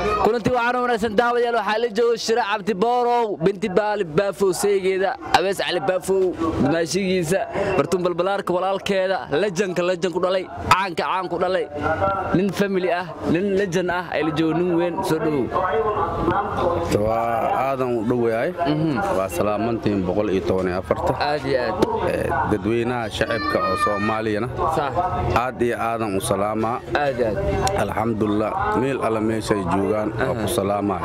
kulantii waxaana wanaagsan daawadayaal waxaa la jooga shira cabdi boorow binti baali baafow seegeeda abees cali baafow maashigiisa bartuun balbalaarka walaalkeeda lejanka lejan ku dhalay caanka caan ku dhalay nin famili ah nin lejan ah ay la jooga nin weyn soo dhowow waa aadan u dhowayahay waa salaamantiin boqol iyo toban iyo afarta aad iyo aad Ee, dadweynaha shacabka oo soomaaliyana sax aad iyo aadan u salaamaa aad iyo aad alxamdulilah meel alla meeshay joogaan waa ku salaamaya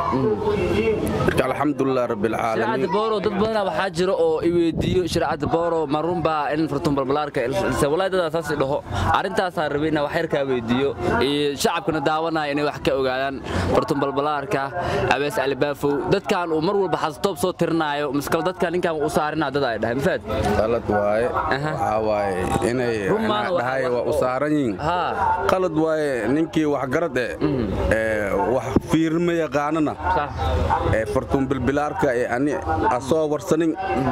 marka alxamdulilah shircadda rabbilcaalamiin boorow dad badana waxaa jira oo i weydiiyo shircadda boorow ma runbaa in furtun balbalaarka walaahi dadaa saas i dhaho arrintaasaa rabay inaa wax yar kaa weydiiyo iyo shacabkana daawanaya inay wax ka ogaadaan furtun balbalaarka abees cali baafow dadkan uu mar walba xastoob soo tirinaayo miskale dadkan ninkan u saarina dad ay dhahay mafaad qalad waaye Aha. waxaa waaye inay Run maana inaa wax- dhahay waa u wax- saaran yihiin haa qalad waaye ninkii waxgarad eh ee wax fiirma yaqaanana sax ee fartuun bilbilaarka ee ani asoo warsanin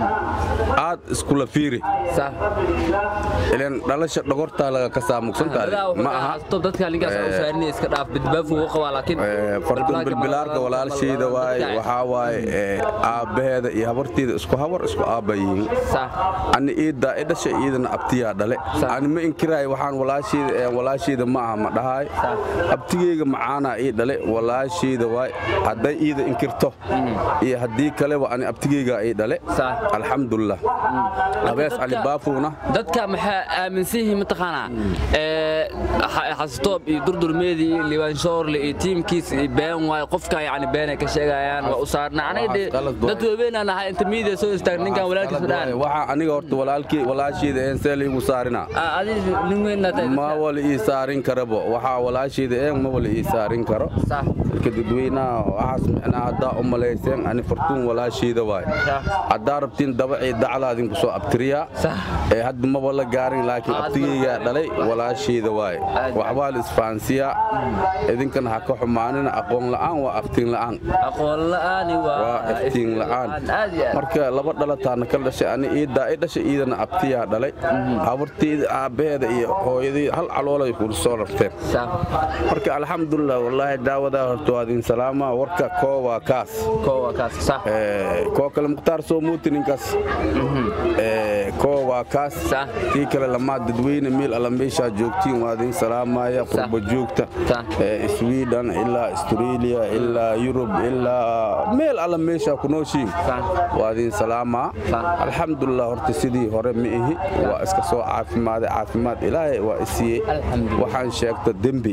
aad iskula fiiri sax ilan dhalasha dhogortaa laga kasaa mugsantaade dadaa wuxuu ma dhahaa aha xastoob dadkan ninkaas u saarinaya iska dhaaf baafow u qabaa laakiin Ee, fartuun bilbilaarka walaalshayda waaye waxaa waaye ee, aabbaheeda iyo habarteeda isku habar isku aabba yihiin sax ani iiddaa i dhashay iidana abtiyaa dhale Sax. ani ma inkiraay waxaan walaashayda ee walaashayda ma aha ma dhahaay Sax. abtigeyga macaanaa ii dhale walaashayda waay hadday iida inkirto iyo haddii kaleba ani abtigeygaa ii dhale Sax. alxamdulilah abees dadka- cali baafuuna dadka maxaa aaminsan yihiin mataqaanaa ee xa- xasitoob iyo durdurmeedii iyo liibaan shoorle iyo tiimkiis iyo been waayo qofka yani beenay ka sheegayaan waa u saarna aniga dee Waxaas qalad waaye. dad waaweynaan ahay inta miidiya soo istaag ninkan walaalkiis ma dhahan waxaa aniga horta walaalkii walaashayda een see liigu saarina Ah, adi nin weynaa tahay ma wala ii saarin karabo waxaa walaashayda een ma wala ii saarin karo sax marka dadweynaha waxaas micnaa haddaa u malayseen ani fartuun walaashayda waay Sax. haddaa rabtiin dabacii daclaa idinku soo abtiriyaa sax ee hadda maba la gaarin laakiin Ah, abtigeygaa dhalay walaashayda waaye Aad. waxbaa la isfahansiyaa idinkana ha ka xumaanina aqoon la'aan waa aftiin la'aan aqoon la'aani waa waa iftiin la'aan aad iyo aad marka laba dhalataana ka dhashay ani iiddaa i dhashay iidana abtiyaa dhalay habarteyda aabbaheeda iyo hooyadii hal caloolay kula soo rarteen sax marka alxamdulilah wallaahi daawadaa horta waa idin salaamaa warka koo waa kaas koowa kaas sax Ee, koo kale mukhtaar soo muuti ninkaas Ee, koo waa kaas Sax. kii kale lamaa dadweyne meel alla meeshaa joogtiin waa idin salaamaya qurbo joogta Sax. Ee, sweden ilaa australia ilaa yurub ilaa meel alla meeshaa ku nooshiin Sax. waa idin salaamaa Sax. alxamdulilah horta sidii hore ma ihi waa iska soo caafimaaday caafimaad ilaahay waa isiiyey Alxamdulillah. waxaan sheegta dembi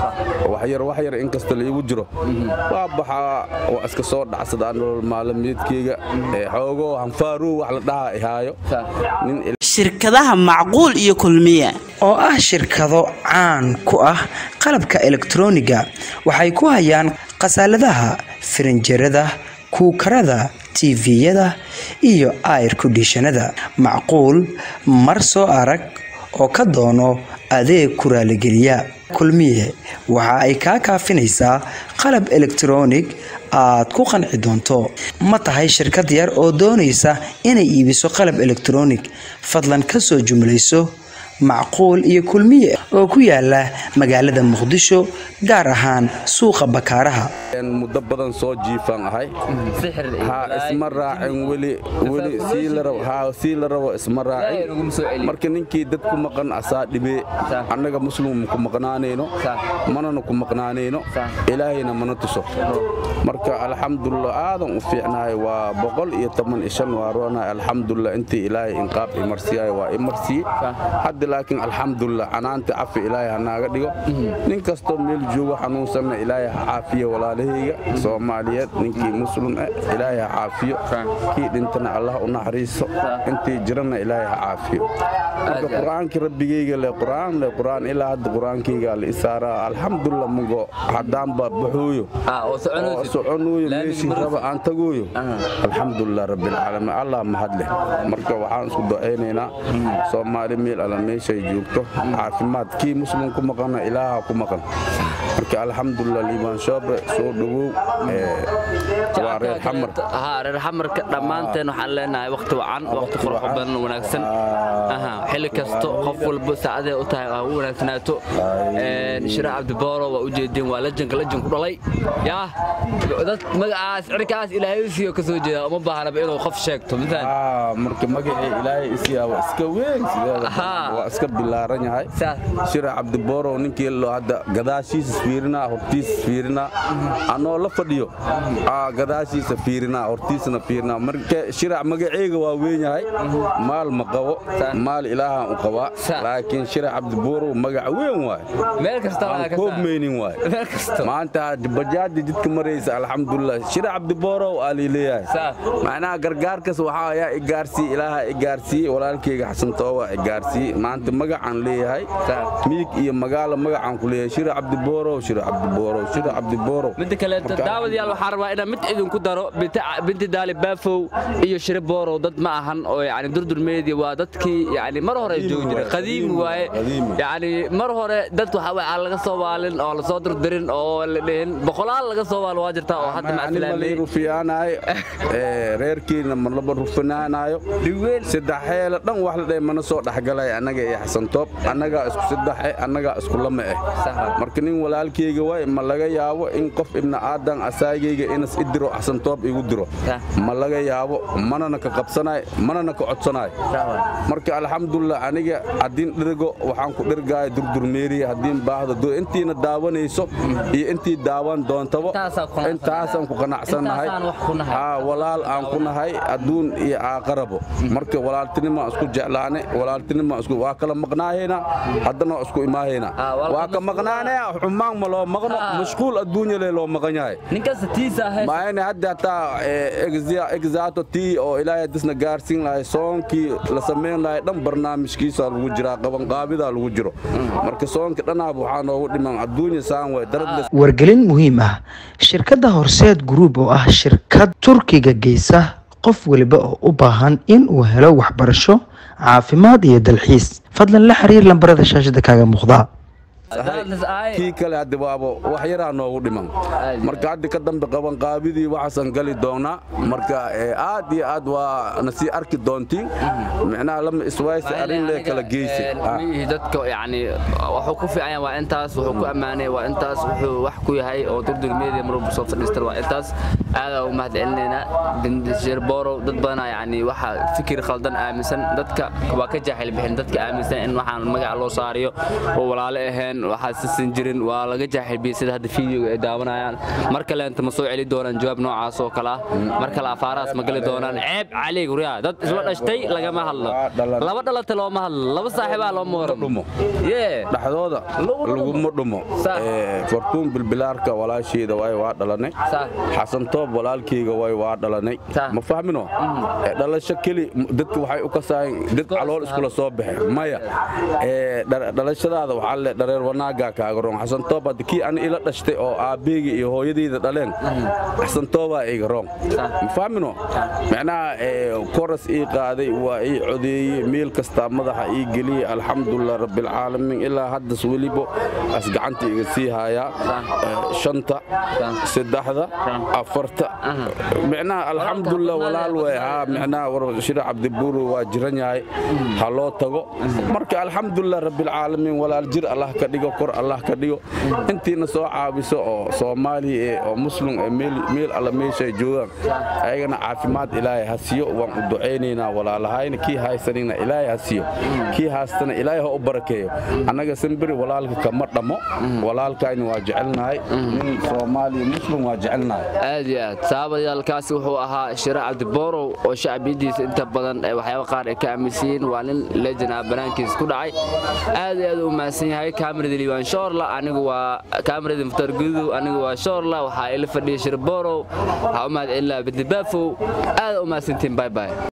waxyar waxyar inkasta laigu jiro waa baxaa waa iska soo dhacsadaa nolol maalmeedkeyga ee xoogoo hanfaaruw wax la dhahaa ihaayo sax nin shirkadaha macquul iyo kulmiye oo ah shirkado caan ku ah qalabka elektrooniga waxay ku hayaan khasaaladaha firinjerada kuukarada tiviyada iyo air kondishanada macquul mar soo arag oo ka doono adeeg ku raaligeliya kulmiye waxa ay kaa kaafinaysaa qalab elektroonig aad ku qanci doonto ma tahay shirkad yar oo doonaysa inay iibiso qalab elektroonig fadlan ka soo jumlayso macquul iyo kulmiye oo ku yaala magaalada muqdisho gaar ahaan suuqa bakaaraha muddo badan soo jiifaan ahay sixir iyo ha balaay. isma raacin weli weli sii la rabo ha sii la rabo isma Ilaahay raacin naguma soo celiyo. marka ninkii dad ku maqan asaa dhibee Sax. annaga muslim ku maqnaanayno Sax. manana ku maqnaanayno Sax. ilaahayna mana tuso marka alxamdulilah aadan u fiicnahay waa boqol iyo toban iyo shan waa roonahay alxamdulilah intii ilaahay inqaab imarsiyaay waa imarsiye Sax. hadda laakiin alxamdulilah canaanta cafi ilaahay hanaaga dhigo nin kastoo meel joogo xanuunsanna ilaahay ha caafiyo walaalahayga soomaaliyeed ninkii muslim eh ilaahay ha caafiyo Sax. kii dhintana allah u naxariiso intii jirana ilaahay ha caafiyo marka Aad. qur-aankii rabbigayga le qur-aan le qur-aan ilaa hadda qur-aankayga la isaaraa alxamdulilah mugo haddaanba baxooyo ah oo oo soconaysid soconooyo Laamiga meeshii maraysid. raba aan tagooyo Aha. alxamdulilah rabbilcaalamiin allah mahadleh marka waxaan isku ducaynaynaa soomaali meel alla meeshay joogto caafimaad kii muslim ku maqana ilaaha ku maqan marka marka alxamdulilah liibaan shoobre soo dhowow waa reer xamar haa reer xamarka dhammaanteen waxaan leenahay waqti wacan waqti qurux badan oo wanaagsan aha xilli kasto qof walba saacadee u tahay waa u wanaagsanaato shira cabdibooro waa u jeedeen waa lajanka lajanku dhalay yaa dad magacaas cirkaas ilaahay u siiyo ka soo jeeda uma baahnaba inuu qof sheegto mitaan marka magacii ilaahay isiyaa waa iska weyn sideeda Ahaa. waa iska bilaaran yahay Saas. shira cabdiboorow ninkii loo hadda gadaashiisa fiirinaa hortiisa fiirinaa anoo la fadhiyo aa gadaashiisa fiirinaa hortiisana fiirinaa marka shira magaceyga waa weyn yahay maal ma qabo Saas. maal ilaahaan u qabaa Saas. laakiin shira cabdiboorow magac weyn waay meel kasta waa aan ka koobmaynin waay meel kasta maanta bajaajda jidka maraysa alxamdulilah shira cabdiboorow aa liileeyahay Saas. macnaha gargaarkas waxaa ayaa igaarsii ilaaha igaarsiiye walaalkeyga xasantooba igaarsiiye maanta magacaan leeyahay Saas. miig iyo magaalo magacaan ku leeyahay shira cabdiboorow shira cabdiboorow shira cabdiboorow midda kale Marka- daawadayaal waxaan rabaa inaan mid idinku daro binti- binti daali baafow iyo shire boorow dad ma ahan oo yani durdurmeedii waa dadkii yani mar hore Qadiimi joogi jiray waaye, qadiimi qadiimi waaye qadiimi. yani mar hore dad waxa waye aan laga soo waalin oo lasoo durdurin oo la dhihin boqolaal laga soo waalo waa jirtaa oo hadda anima lay macfilaamay rufiyaanayo reerkiina ma laba rufinaanayo saddex heela dhan wax la dhahay mana soo dhexgalay annaga iyo xasantoob annagaa isku saddexe annagaa isku lama eh Sax. marka nin walaalkeyga waay ma laga yaabo in qof ibna aadan asaagayga inas i diro xasantoob igu diro Sax. ma laga yaabo manana ka qabsanayo manana ka codsanayo marka alxamdulilah aniga haddiin dhirgo waxaan ku dhirgaaya durdurmeeriya haddiin baahdo do- intiina daawanayso iyo intii daawan doontaba Intaasaa ku qanacsan. intaasaan ku qanacsannahay Intaasaan wax ku nahay. Aa, walaal aan ku nahay adduun iyo aaqarabo marka walaaltinima isku jeclaane walaaltinima isku waa kala maqnaahayna haddana waa isku imaahayna Aa, walaalka waa ka maqnaanaya xumaan ma loo maqno Aa. mashquul adduunya lee loo maqan yahay ninkasta tiisa ahayd maayne hadda hataa exaato tii oo ilaahay disna gaarsiin lahay soonkii la samayn lahay dhan barnaamijkiisa lagu jiraa qabanqaabidaa lagu jiro marka soonka dhanaab waxaa noogu dhiman adduunya saan way darad wargelin muhiim ah shirkadda horseed group oo ah shirkad turkiga geysa qof waliba oo u baahan in uu helo waxbarasho caafimaad iyo dalxiis fadlan la xiriir lambarada shaashada kaaga muuqda kii kale hadda waaba wax yaraa noogu dhiman Aad. marka hadda ka dambe qabanqaabidii waxaasan gali doonaa marka eh, aad iyo aad waa na sii arki doontiin micnaha lama iswaysa arrin lee kala geysay Ah. miyihii dadka yani wuxuu ku fiican yahay waa intaas wuxuu ku ammaanay waa intaas wuxuu wax ku yahay oo durdurmeedii marwalba soo fadhiistan waa intaas aadaa u mahad celinaynaa sheer boorow dad badanaa yani waxa fikir khaldan aaminsan dadka waa ka jaahil bixin dadka aaminsan in waxaan magaca loo saariyo oo walaale ahayn waxaa sisan jirin waa laga jaahil bixin sida hadda fiidiyoga ay daawanayaan mar kaleenta ma soo celi doonaan jawaab noocaas oo kale ah mar kale afaarahaas ma gali doonaan ceeb caliig huryaa dad isla dhashtay lagama hadlo Waa dhalan. laba dhalata looma hadlo laba saaxiibaa looma waran dhumo. yee dhexdooda Laguma laguma dhumo Sax. Eh, fortuun bilbilaarka walaasheeda waay waa dhalanay Sax. xasan toob walaalkeyga waay waa dhalanay Sax. ma fahmino Eh, dhalasho keli m- dadka waxay u kasaayeen dad Goos calool iskula soo baxe maya Eh, dha- dhalashadaada waxaa le dhareer wanaagaa kaaga roon xasan toob hadda kii ani ila dhashtay oo aabbeyga iyo hooyadeyda dhaleen xasan toobaa iga roon ma fahmino micnaha eh, koras ii qaaday waa ii codeeyey meel kastaa madaxa ii geliyey alxamdulilah rabbilcaalamiin ilaa haddas weliba as gacanta iga sii hayaa Eh, shanta saddexda afarta micnaha alxamdulilah walaal way haa micnaha war shira cabdibuuru waa jiran yahay ha loo tago marka alxamdulilah rabbilcaalamiin walaal jir allah ka dhigo kor allah ka dhigo intiina soo caabiso oo soomaaliya ee oo muslim ee meel meel alla meeshay joogaan ayagana caafimaad ilaahay ha siiyo waan u ducaynaynaa walaalahayna kii haysanina ilaahay ha siiyo kii haastana ilaahay ha u barakeeyo annaga sanberi walaalka kama dhammo walaalkayna waa jecelnahay nin soomaaliya muslim waa jecelnahay aad iyo aad saabayaalkaasi wuxuu ahaa shira cabdiboorow oo shacbiyadiisa inta badan ee waxyaaba qaar ay ka aaminsan yihiin waa nin lejan ah banaankiisa ku dhacay aad iyo aad u mahadsan yahay kaamirada liibaan shoorla anigu waa kaamirada mukhtaar gududow anigu waa shoorla waxaa ila fadhiya shira boorow waxaa u mahad celinaa bedel baafow aad u mahadsantiin bye bye